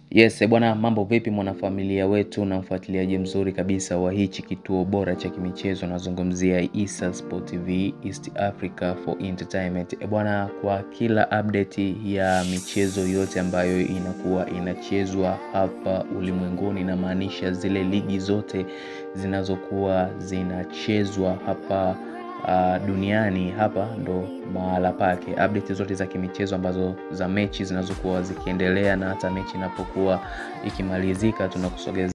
Yes, bwana mambo vipi mwanafamilia wetu na mfuatiliaji mzuri kabisa wa hichi kituo bora cha kimichezo nazungumzia Issa Sport TV East Africa for Entertainment. E bwana, kwa kila update ya michezo yote ambayo inakuwa inachezwa hapa ulimwenguni, inamaanisha zile ligi zote zinazokuwa zinachezwa hapa uh, duniani hapa ndo mahala pake. Update zote za kimichezo ambazo za mechi zinazokuwa zikiendelea na hata mechi inapokuwa ikimalizika tunakusogeza